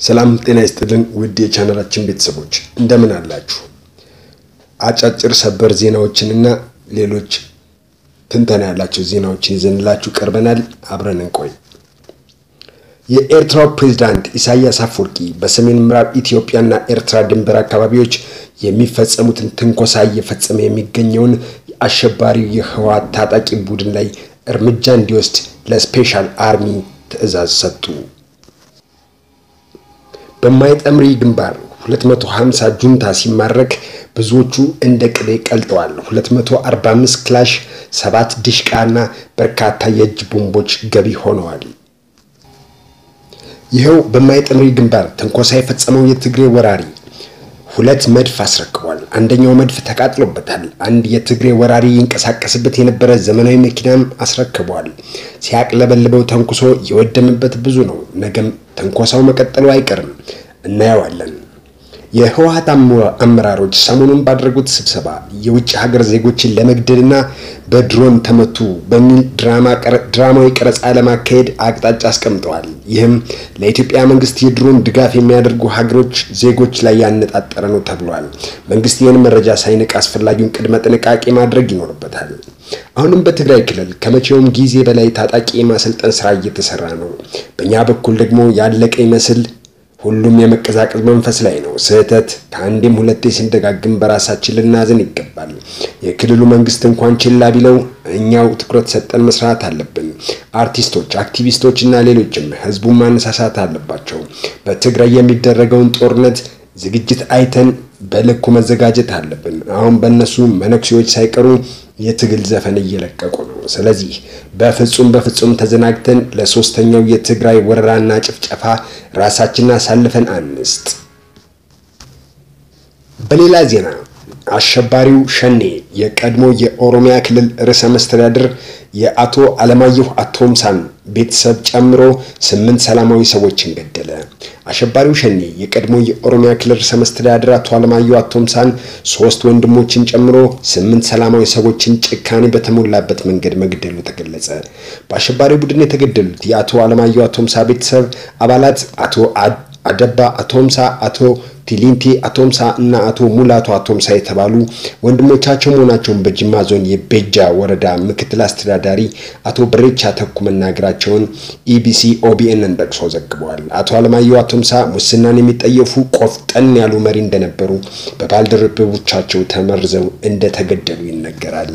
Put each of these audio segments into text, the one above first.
ሰላም ጤና ይስጥልን ውድ የቻናላችን ቤተሰቦች እንደምን አላችሁ? አጫጭር ሰበር ዜናዎችንና ሌሎች ትንተና ያላቸው ዜናዎችን ይዘንላችሁ ቀርበናል። አብረን እንቆይ። የኤርትራው ፕሬዝዳንት ኢሳያስ አፈወርቂ በሰሜን ምዕራብ ኢትዮጵያና ኤርትራ ድንበር አካባቢዎች የሚፈጸሙትን ትንኮሳ እየፈጸመ የሚገኘውን የአሸባሪው የህወሓት ታጣቂ ቡድን ላይ እርምጃ እንዲወስድ ለስፔሻል አርሚ ትዕዛዝ ሰጡ። በማይጠምሪ ግንባር 250 ጁንታ ሲማረክ ብዙዎቹ እንደ ቅቤ ቀልጠዋል። 245 ክላሽ፣ ሰባት ዲሽቃ እና በርካታ የእጅ ቦምቦች ገቢ ሆነዋል። ይኸው በማይጠምሪ ግንባር ትንኮሳ የፈጸመው የትግሬ ወራሪ ሁለት መድፍ አስረክቧል። አንደኛው መድፍ ተቃጥሎበታል። አንድ የትግሬ ወራሪ ይንቀሳቀስበት የነበረ ዘመናዊ መኪናም አስረክቧል። ሲያቅለበልበው ተንኩሶ የወደመበት ብዙ ነው። ነገም ተንኮሳው መቀጠሉ አይቀርም፣ እናየዋለን። የህወሓት አመራሮች ሰሞኑን ባደረጉት ስብሰባ የውጭ ሀገር ዜጎችን ለመግደልና በድሮን ተመቱ በሚል ድራማዊ ቀረጻ ለማካሄድ አቅጣጫ አስቀምጠዋል። ይህም ለኢትዮጵያ መንግስት የድሮን ድጋፍ የሚያደርጉ ሀገሮች ዜጎች ላይ ያነጣጠረ ነው ተብሏል። መንግስት ይህን መረጃ ሳይንቅ አስፈላጊውን ቅድመ ጥንቃቄ ማድረግ ይኖርበታል። አሁንም በትግራይ ክልል ከመቼውም ጊዜ በላይ ታጣቂ የማሰልጠን ስራ እየተሰራ ነው። በእኛ በኩል ደግሞ ያለቀ ይመስል ሁሉም የመቀዛቀዝ መንፈስ ላይ ነው። ስህተት ከአንዴም ሁለቴ ስንደጋግም በራሳችን ልናዝን ይገባል። የክልሉ መንግስት እንኳን ችላ ቢለው እኛው ትኩረት ሰጠን መስራት አለብን። አርቲስቶች፣ አክቲቪስቶች እና ሌሎችም ህዝቡን ማነሳሳት አለባቸው። በትግራይ የሚደረገውን ጦርነት ዝግጅት አይተን በልኩ መዘጋጀት አለብን። አሁን በእነሱ መነኩሴዎች ሳይቀሩ የትግል ዘፈን እየለቀቁ ነው። ስለዚህ በፍጹም በፍጹም ተዘናግተን ለሶስተኛው የትግራይ ወረራና ጭፍጨፋ ራሳችንን አሳልፈን አንስጥ። በሌላ ዜና አሸባሪው ሸኔ የቀድሞ የኦሮሚያ ክልል ርዕሰ መስተዳድር የአቶ አለማየሁ አቶምሳን ቤተሰብ ጨምሮ ስምንት ሰላማዊ ሰዎችን ገደለ። አሸባሪው ሸኔ የቀድሞ የኦሮሚያ ክልል ርዕሰ መስተዳድር አቶ አለማየሁ አቶምሳን ሶስት ወንድሞችን ጨምሮ ስምንት ሰላማዊ ሰዎችን ጭካኔ በተሞላበት መንገድ መግደሉ ተገለጸ። በአሸባሪ ቡድን የተገደሉት የአቶ አለማየሁ አቶምሳ ቤተሰብ አባላት አቶ አደባ አቶምሳ፣ አቶ ቲሊንቲ አቶምሳ እና አቶ ሙላቱ አቶምሳ የተባሉ ወንድሞቻቸው መሆናቸውን በጅማ ዞን የቤጃ ወረዳ ምክትል አስተዳዳሪ አቶ በሬቻ ተኩ መናገራቸውን ኢቢሲ ኦቢኤንን ጠቅሶ ዘግበዋል። አቶ አለማየሁ አቶምሳ ሙስናን የሚጠየፉ ቆፍጠን ያሉ መሪ እንደነበሩ በባልደረቦቻቸው ተመርዘው እንደተገደሉ ይነገራል።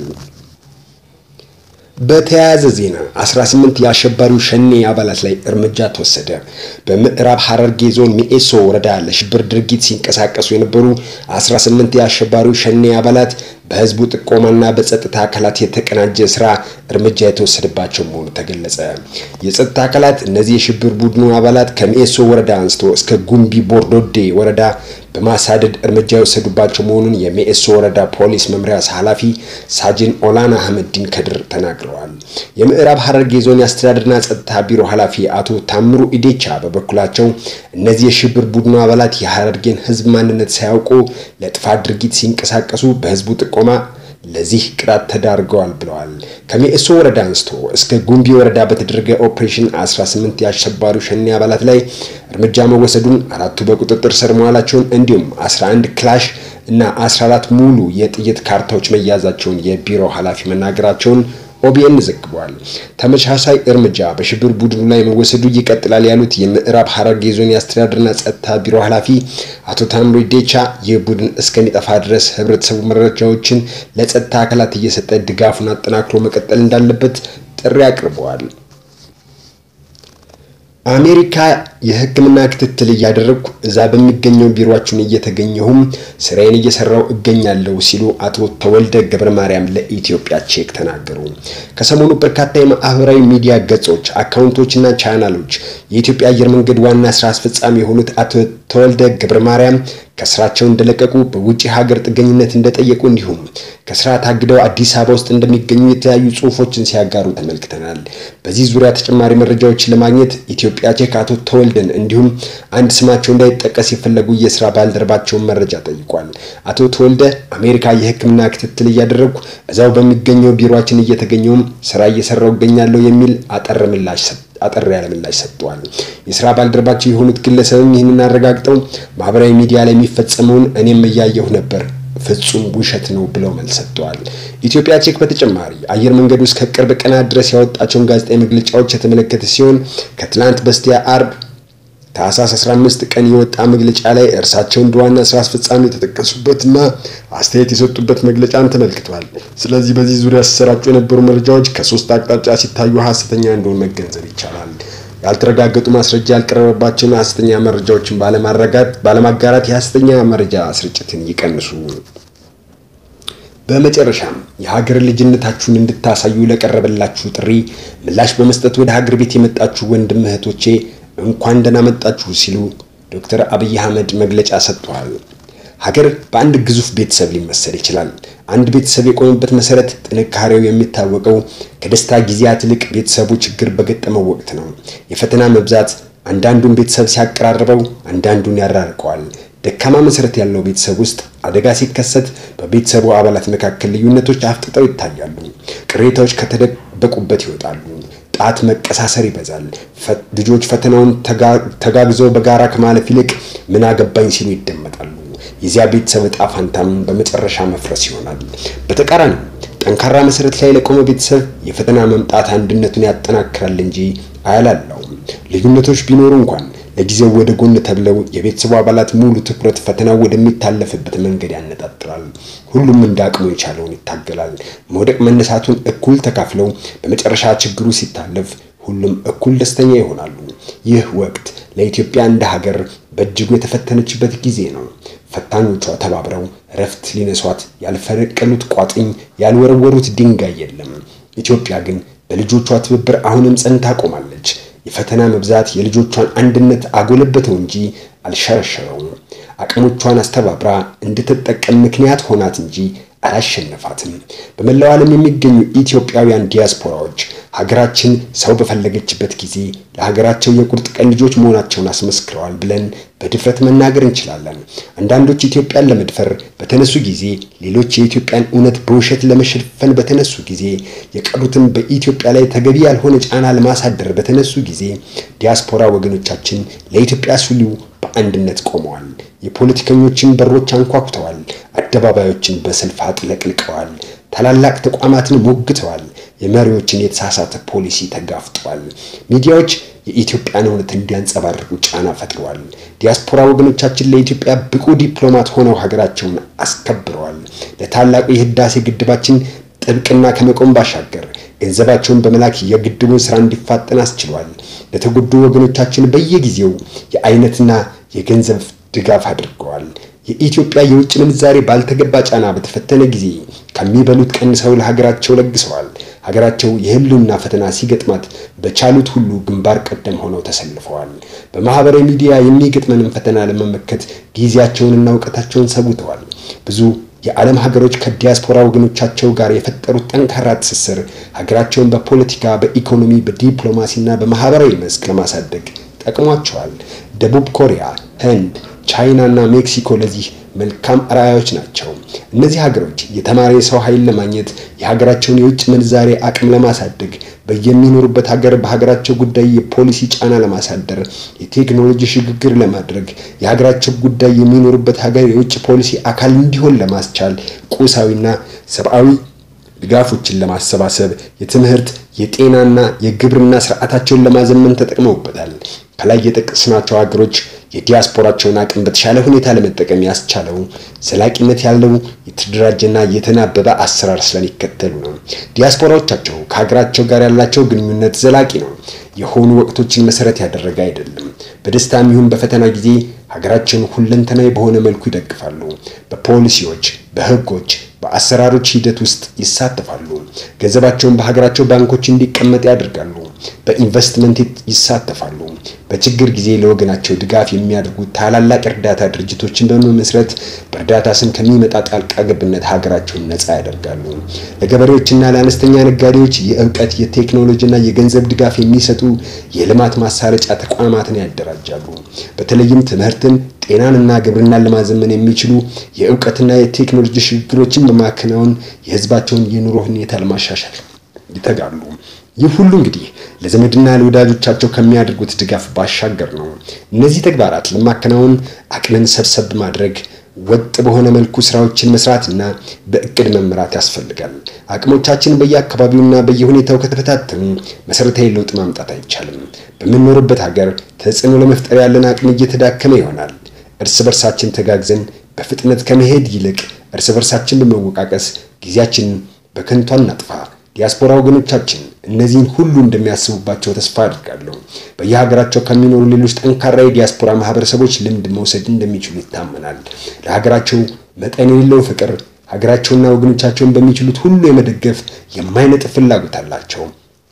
በተያያዘ ዜና 18 የአሸባሪው ሸኔ አባላት ላይ እርምጃ ተወሰደ። በምዕራብ ሐረርጌ ዞን ሚኤሶ ወረዳ ለሽብር ድርጊት ሲንቀሳቀሱ የነበሩ 18 የአሸባሪው ሸኔ አባላት በህዝቡ ጥቆማና በጸጥታ አካላት የተቀናጀ ስራ እርምጃ የተወሰደባቸው መሆኑ ተገለጸ። የጸጥታ አካላት እነዚህ የሽብር ቡድኑ አባላት ከሚኤሶ ወረዳ አንስቶ እስከ ጉምቢ ቦርዶዴ ወረዳ በማሳደድ እርምጃ የወሰዱባቸው መሆኑን የሚኤሶ ወረዳ ፖሊስ መምሪያ ኃላፊ ሳጅን ኦላና አህመዲን ከድር ተናግረዋል። የምዕራብ ሐረርጌ ዞን የአስተዳደርና ጸጥታ ቢሮ ኃላፊ አቶ ታምሩ ኢዴቻ በበኩላቸው እነዚህ የሽብር ቡድኑ አባላት የሐረርጌን ህዝብ ማንነት ሳያውቁ ለጥፋት ድርጊት ሲንቀሳቀሱ በህዝቡ ጥቆማ ለዚህ ቅጣት ተዳርገዋል ብለዋል። ከሚኤሶ ወረዳ አንስቶ እስከ ጉምቢ ወረዳ በተደረገ ኦፕሬሽን 18 የአሸባሪው ሸኔ አባላት ላይ እርምጃ መወሰዱን፣ አራቱ በቁጥጥር ስር መዋላቸውን እንዲሁም 11 ክላሽ እና 14 ሙሉ የጥይት ካርታዎች መያዛቸውን የቢሮ ኃላፊ መናገራቸውን ኦቢኤን ዘግቧል። ተመሳሳይ እርምጃ በሽብር ቡድኑ ላይ መወሰዱ ይቀጥላል ያሉት የምዕራብ ሐረርጌ ዞን የአስተዳደርና ጸጥታ ቢሮ ኃላፊ አቶ ታምሩ ዴቻ ይህ ቡድን እስከሚጠፋ ድረስ ህብረተሰቡ መረጃዎችን ለጸጥታ አካላት እየሰጠ ድጋፉን አጠናክሮ መቀጠል እንዳለበት ጥሪ አቅርበዋል። አሜሪካ የሕክምና ክትትል እያደረግኩ እዛ በሚገኘው ቢሮአችን እየተገኘሁም ስራዬን እየሰራው እገኛለሁ ሲሉ አቶ ተወልደ ገብረ ማርያም ለኢትዮጵያ ቼክ ተናገሩ። ከሰሞኑ በርካታ የማህበራዊ ሚዲያ ገጾች፣ አካውንቶችና ቻናሎች የኢትዮጵያ አየር መንገድ ዋና ስራ አስፈጻሚ የሆኑት አቶ ተወልደ ገብረ ማርያም ከስራቸው እንደለቀቁ በውጭ ሀገር ጥገኝነት እንደጠየቁ እንዲሁም ከስራ ታግደው አዲስ አበባ ውስጥ እንደሚገኙ የተለያዩ ጽሁፎችን ሲያጋሩ ተመልክተናል። በዚህ ዙሪያ ተጨማሪ መረጃዎችን ለማግኘት ኢትዮጵያ ቼክ አቶ ተወልደን እንዲሁም አንድ ስማቸው እንዳይጠቀስ የፈለጉ የስራ ባልደረባቸውን መረጃ ጠይቋል። አቶ ተወልደ አሜሪካ የህክምና ክትትል እያደረግኩ እዛው በሚገኘው ቢሮችን እየተገኘውም ስራ እየሰራው እገኛለሁ የሚል አጠር ምላሽ አጠር ያለ ምላሽ ሰጥተዋል። የስራ ባልደረባቸው የሆኑት ግለሰብም ይህንን አረጋግጠው ማህበራዊ ሚዲያ ላይ የሚፈጸመውን እኔም እያየሁ ነበር ፍጹም ውሸት ነው ብለው መልስ ሰጥተዋል። ኢትዮጵያ ቼክ በተጨማሪ አየር መንገዱ እስከ ቅርብ ቀናት ድረስ ያወጣቸውን ጋዜጣዊ መግለጫዎች የተመለከተ ሲሆን ከትላንት በስቲያ አርብ ታህሳስ 15 ቀን የወጣ መግለጫ ላይ እርሳቸው እንደ ዋና ስራ አስፈጻሚ የተጠቀሱበትና አስተያየት የሰጡበት መግለጫን ተመልክቷል። ስለዚህ በዚህ ዙሪያ ሲሰራጩ የነበሩ መረጃዎች ከሶስት አቅጣጫ ሲታዩ ሀሰተኛ እንደሆኑ መገንዘብ ይቻላል። ያልተረጋገጡ ማስረጃ ያልቀረበባቸውን ሀሰተኛ መረጃዎችን ባለማጋራት የሀሰተኛ መረጃ ስርጭትን ይቀንሱ። በመጨረሻም የሀገር ልጅነታችሁን እንድታሳዩ ለቀረበላችሁ ጥሪ ምላሽ በመስጠት ወደ ሀገር ቤት የመጣችሁ ወንድም እህቶቼ እንኳን ደህና መጣችሁ ሲሉ ዶክተር አብይ አህመድ መግለጫ ሰጥተዋል። ሀገር በአንድ ግዙፍ ቤተሰብ ሊመሰል ይችላል። አንድ ቤተሰብ የቆመበት መሰረት ጥንካሬው የሚታወቀው ከደስታ ጊዜያት ይልቅ ቤተሰቡ ችግር በገጠመው ወቅት ነው። የፈተና መብዛት አንዳንዱን ቤተሰብ ሲያቀራርበው፣ አንዳንዱን ያራርቀዋል። ደካማ መሰረት ያለው ቤተሰብ ውስጥ አደጋ ሲከሰት በቤተሰቡ አባላት መካከል ልዩነቶች አፍጥጠው ይታያሉ። ቅሬታዎች ከተደበቁበት ይወጣሉ። ጣት መቀሳሰር ይበዛል። ልጆች ፈተናውን ተጋግዘው በጋራ ከማለፍ ይልቅ ምን አገባኝ ሲሉ ይደመጣሉ። የዚያ ቤተሰብ ዕጣ ፋንታም በመጨረሻ መፍረስ ይሆናል። በተቃራኒው ጠንካራ መሰረት ላይ ለቆመ ቤተሰብ የፈተና መምጣት አንድነቱን ያጠናክራል እንጂ አያላላውም። ልዩነቶች ቢኖሩ እንኳን ለጊዜው ወደ ጎን ተብለው የቤተሰቡ አባላት ሙሉ ትኩረት ፈተናው ወደሚታለፍበት መንገድ ያነጣጥራል። ሁሉም እንደ አቅሙ የቻለውን ይታገላል። መውደቅ መነሳቱን እኩል ተካፍለው በመጨረሻ ችግሩ ሲታለፍ ሁሉም እኩል ደስተኛ ይሆናሉ። ይህ ወቅት ለኢትዮጵያ እንደ ሀገር በእጅጉ የተፈተነችበት ጊዜ ነው። ፈታኞቿ ተባብረው እረፍት ሊነሷት ያልፈነቀሉት ቋጥኝ፣ ያልወረወሩት ድንጋይ የለም። ኢትዮጵያ ግን በልጆቿ ትብብር አሁንም ጸንታ ቆማለች። የፈተና መብዛት የልጆቿን አንድነት አጎለበተው እንጂ አልሸረሸረውም። አቅሞቿን አስተባብራ እንድትጠቀም ምክንያት ሆናት እንጂ አላሸነፋትም። በመላው ዓለም የሚገኙ ኢትዮጵያውያን ዲያስፖራዎች ሀገራችን ሰው በፈለገችበት ጊዜ ለሀገራቸው የቁርጥ ቀን ልጆች መሆናቸውን አስመስክረዋል ብለን በድፍረት መናገር እንችላለን። አንዳንዶች ኢትዮጵያን ለመድፈር በተነሱ ጊዜ፣ ሌሎች የኢትዮጵያን እውነት በውሸት ለመሸፈን በተነሱ ጊዜ፣ የቀሩትም በኢትዮጵያ ላይ ተገቢ ያልሆነ ጫና ለማሳደር በተነሱ ጊዜ ዲያስፖራ ወገኖቻችን ለኢትዮጵያ ሲሉ በአንድነት ቆመዋል። የፖለቲከኞችን በሮች አንኳኩተዋል። አደባባዮችን በሰልፍ አጥለቅልቀዋል። ታላላቅ ተቋማትን ሞግተዋል። የመሪዎችን የተሳሳተ ፖሊሲ ተጋፍጠዋል። ሚዲያዎች የኢትዮጵያን እውነት እንዲያንጸባርቁ ጫና ፈጥረዋል። ዲያስፖራ ወገኖቻችን ለኢትዮጵያ ብቁ ዲፕሎማት ሆነው ሀገራቸውን አስከብረዋል። ለታላቁ የህዳሴ ግድባችን ጥብቅና ከመቆም ባሻገር ገንዘባቸውን በመላክ የግድቡን ስራ እንዲፋጠን አስችሏል። ለተጎዱ ወገኖቻችን በየጊዜው የአይነትና የገንዘብ ድጋፍ አድርገዋል። የኢትዮጵያ የውጭ ምንዛሬ ባልተገባ ጫና በተፈተነ ጊዜ ከሚበሉት ቀንሰው ለሀገራቸው ለግሰዋል። ሀገራቸው የህልውና ፈተና ሲገጥማት በቻሉት ሁሉ ግንባር ቀደም ሆነው ተሰልፈዋል። በማህበራዊ ሚዲያ የሚገጥመንን ፈተና ለመመከት ጊዜያቸውንና እውቀታቸውን ሰውተዋል። ብዙ የዓለም ሀገሮች ከዲያስፖራ ወገኖቻቸው ጋር የፈጠሩት ጠንካራ ትስስር ሀገራቸውን በፖለቲካ፣ በኢኮኖሚ፣ በዲፕሎማሲና በማህበራዊ መስክ ለማሳደግ ጠቅሟቸዋል። ደቡብ ኮሪያ፣ ህንድ፣ ቻይና እና ሜክሲኮ ለዚህ መልካም አርአያዎች ናቸው። እነዚህ ሀገሮች የተማረ የሰው ኃይል ለማግኘት የሀገራቸውን የውጭ ምንዛሬ አቅም ለማሳደግ በየሚኖሩበት ሀገር በሀገራቸው ጉዳይ የፖሊሲ ጫና ለማሳደር የቴክኖሎጂ ሽግግር ለማድረግ የሀገራቸው ጉዳይ የሚኖሩበት ሀገር የውጭ ፖሊሲ አካል እንዲሆን ለማስቻል ቁሳዊና ሰብአዊ ድጋፎችን ለማሰባሰብ የትምህርት የጤናና የግብርና ስርዓታቸውን ለማዘመን ተጠቅመውበታል። ከላይ የጠቀስናቸው ሀገሮች የዲያስፖራቸውን አቅም በተሻለ ሁኔታ ለመጠቀም ያስቻለው ዘላቂነት ያለው የተደራጀና የተናበበ አሰራር ስለሚከተሉ ነው። ዲያስፖራዎቻቸው ከሀገራቸው ጋር ያላቸው ግንኙነት ዘላቂ ነው። የሆኑ ወቅቶችን መሰረት ያደረገ አይደለም። በደስታም ይሁን በፈተና ጊዜ ሀገራቸውን ሁለንተናዊ በሆነ መልኩ ይደግፋሉ። በፖሊሲዎች፣ በህጎች፣ በአሰራሮች ሂደት ውስጥ ይሳተፋሉ። ገንዘባቸውን በሀገራቸው ባንኮች እንዲቀመጥ ያደርጋሉ። በኢንቨስትመንት ይሳተፋሉ። በችግር ጊዜ ለወገናቸው ድጋፍ የሚያደርጉ ታላላቅ እርዳታ ድርጅቶችን በመመስረት በእርዳታ ስም ከሚመጣ ጣልቃ ገብነት ሀገራቸውን ነፃ ያደርጋሉ። ለገበሬዎችና ለአነስተኛ ነጋዴዎች የእውቀት የቴክኖሎጂና የገንዘብ ድጋፍ የሚሰጡ የልማት ማሳለጫ ተቋማትን ያደራጃሉ። በተለይም ትምህርትን፣ ጤናንና ግብርናን ለማዘመን የሚችሉ የእውቀትና የቴክኖሎጂ ሽግግሮችን በማከናወን የህዝባቸውን የኑሮ ሁኔታ ለማሻሻል ይተጋሉ። ይህ ሁሉ እንግዲህ ለዘመድና ለወዳጆቻቸው ከሚያደርጉት ድጋፍ ባሻገር ነው። እነዚህ ተግባራት ለማከናወን አቅምን ሰብሰብ ማድረግ ወጥ በሆነ መልኩ ስራዎችን መስራትና በእቅድ መምራት ያስፈልጋል። አቅሞቻችን በየአካባቢውና በየሁኔታው ከተፈታተኑ መሰረታዊ ለውጥ ማምጣት አይቻልም። በምንኖርበት ሀገር ተጽዕኖ ለመፍጠር ያለን አቅም እየተዳከመ ይሆናል። እርስ በርሳችን ተጋግዘን በፍጥነት ከመሄድ ይልቅ እርስ በርሳችን በመወቃቀስ ጊዜያችንን በከንቱ አናጥፋ። ዲያስፖራ ወገኖቻችን እነዚህን ሁሉ እንደሚያስቡባቸው ተስፋ አድርጋለሁ። በየሀገራቸው ከሚኖሩ ሌሎች ጠንካራ የዲያስፖራ ማህበረሰቦች ልምድ መውሰድ እንደሚችሉ ይታመናል። ለሀገራቸው መጠን የሌለው ፍቅር፣ ሀገራቸውና ወገኖቻቸውን በሚችሉት ሁሉ የመደገፍ የማይነጥፍ ፍላጎት አላቸው።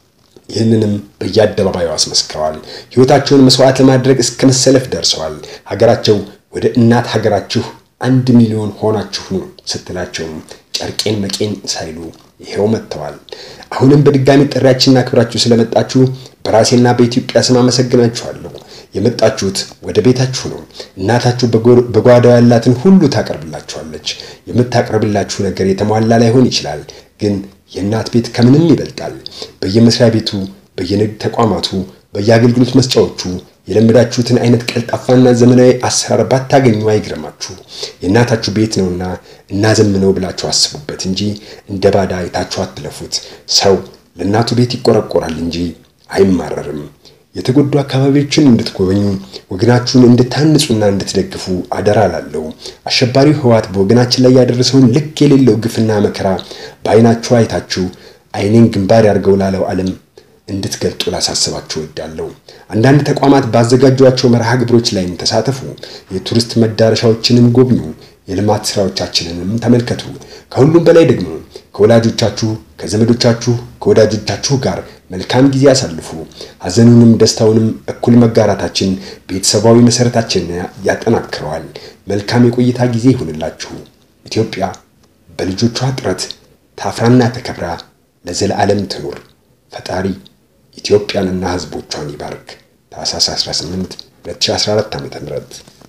ይህንንም በየአደባባዩ አስመስክረዋል። ሕይወታቸውን መስዋዕት ለማድረግ እስከ መሰለፍ ደርሰዋል። ሀገራቸው ወደ እናት ሀገራችሁ አንድ ሚሊዮን ሆናችሁ ነው ስትላቸው ጨርቄን መቄን ሳይሉ ይሄው መጥተዋል። አሁንም በድጋሚ ጥሪያችንን አክብራችሁ ስለመጣችሁ በራሴና በኢትዮጵያ ስም አመሰግናችኋለሁ። የመጣችሁት ወደ ቤታችሁ ነው። እናታችሁ በጓዳው ያላትን ሁሉ ታቀርብላችኋለች። የምታቀርብላችሁ ነገር የተሟላ ላይሆን ይችላል፣ ግን የእናት ቤት ከምንም ይበልጣል። በየመስሪያ ቤቱ፣ በየንግድ ተቋማቱ፣ በየአገልግሎት መስጫዎቹ የለመዳችሁትን አይነት ቀልጣፋና ዘመናዊ አሰራር ባታገኙ አይግረማችሁ። የእናታችሁ ቤት ነውና እናዘምነው ብላችሁ አስቡበት እንጂ እንደ ባዳ አይታችሁ አትለፉት። ሰው ለእናቱ ቤት ይቆረቆራል እንጂ አይማረርም። የተጎዱ አካባቢዎችን እንድትጎበኙ ወገናችሁን እንድታንጹና እንድትደግፉ አደራ ላለው አሸባሪው ህወሓት በወገናችን ላይ ያደረሰውን ልክ የሌለው ግፍና መከራ በአይናችሁ አይታችሁ አይኔን ግንባር ያርገው ላለው ዓለም እንድትገልጡ ላሳስባችሁ እወዳለሁ። አንዳንድ ተቋማት ባዘጋጇቸው መርሃ ግብሮች ላይም ተሳተፉ። የቱሪስት መዳረሻዎችንም ጎብኙ። የልማት ስራዎቻችንንም ተመልከቱ። ከሁሉም በላይ ደግሞ ከወላጆቻችሁ፣ ከዘመዶቻችሁ፣ ከወዳጆቻችሁ ጋር መልካም ጊዜ ያሳልፉ። ሐዘኑንም ደስታውንም እኩል መጋራታችን ቤተሰባዊ መሰረታችንን ያጠናክረዋል። መልካም የቆይታ ጊዜ ይሁንላችሁ። ኢትዮጵያ በልጆቿ ጥረት ታፍራና ተከብራ ለዘለዓለም ትኑር። ፈጣሪ ኢትዮጵያንና ሕዝቦቿን ይባርክ። ታኅሳስ 18 2014 ዓ.ም።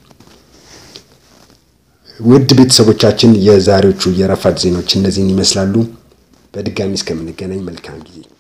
ውድ ቤተሰቦቻችን የዛሬዎቹ የረፋድ ዜናዎች እነዚህን ይመስላሉ። በድጋሚ እስከምንገናኝ መልካም ጊዜ